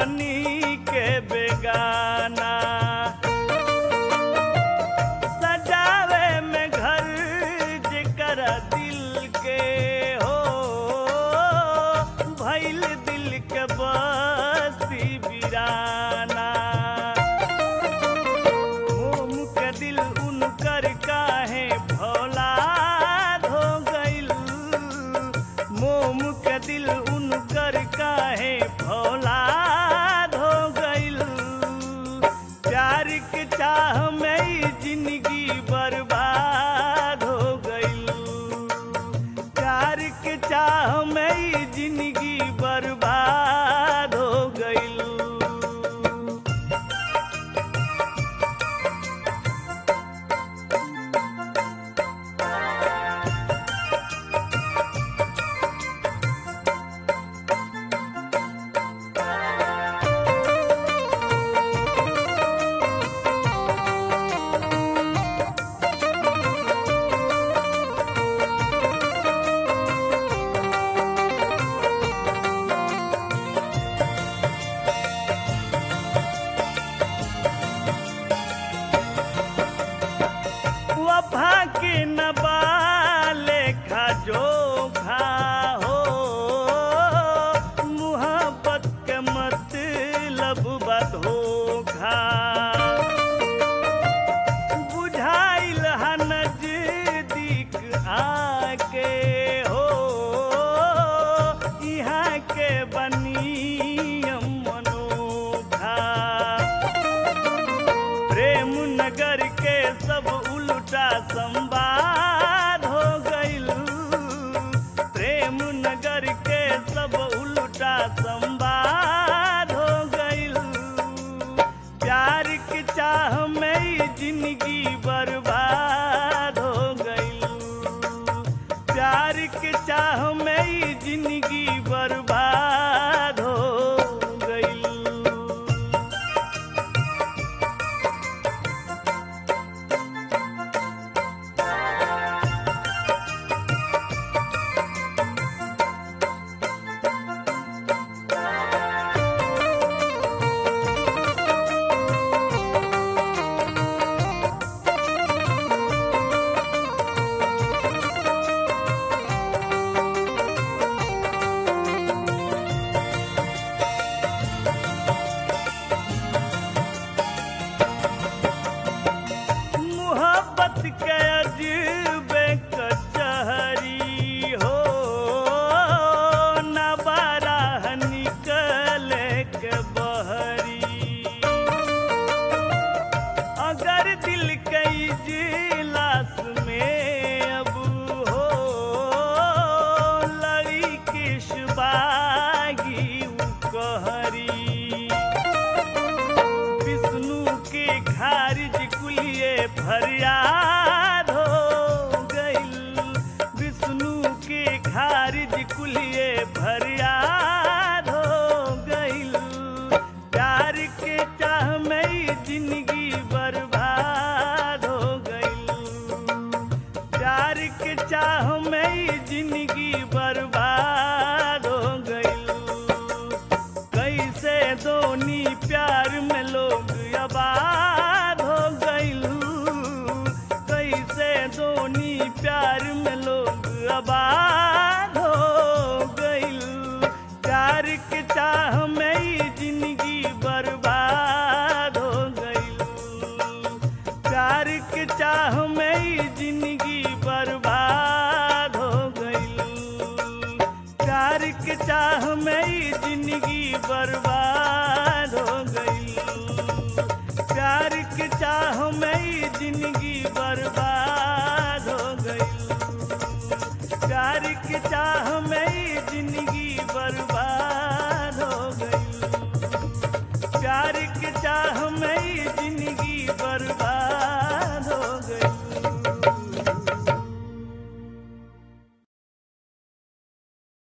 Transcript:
बनी के बेगाना सजावे में घर जेकर दिल के हो भइल दिल के बस्ती बिराना मोम के दिल उनकर काहे भौलाद हो गइल मोम के दिल उनकर काहे भौलाद हो गइल प्यार के चाह में ही जिंदगी बर्बाद हो गइल प्यार के चाह में ही जिंदगी बर्बाद हो गइल वफा के नबाले खा जोखा हो मुहब्बत के मतलब बधोखा बुझाइल हा नजदीक आके हो यहाँ के बनियम मनोखा प्रेम नगर के सब उल्टा संवाद हो गइल प्रेम नगर के सब उल्टा संवाद हो गइल प्यार के चाह में ही जिंदगी बर्बाद हो गइल प्यार के चाह में ही जिंदगी बर्बाद हो गइल मोहब्बत के अजबे कचहरी हो न बारह निकले के बहरी अगर दिल के इजलास में अब हो लड़ी किस बागी उ कहरी विष्णु के खारिज कुलिए फरियाद हो गइल विष्णु के खारिज कुलिए फरियाद हो गइल प्यार के चाह में ही जिंदगी बर्बाद हो गइल प्यार के चाह में ही जिंदगी बर्बाद हो गइल कैसे दोनी प्यार में लोग आबाद हो गइलू कैसे दोनी प्यार में लोग आबाद हो गइलू प्यार के चाह में ही जिंदगी बर्बाद हो गइलू प्यार के चाह में ही जिंदगी बर्बाद हो गइलू प्यार के चाह में ही जिंदगी बर्बाद हो गई प्यार के चाह में ही जिंदगी बर्बाद हो गई प्यार के चाह में ही जिंदगी बर्बाद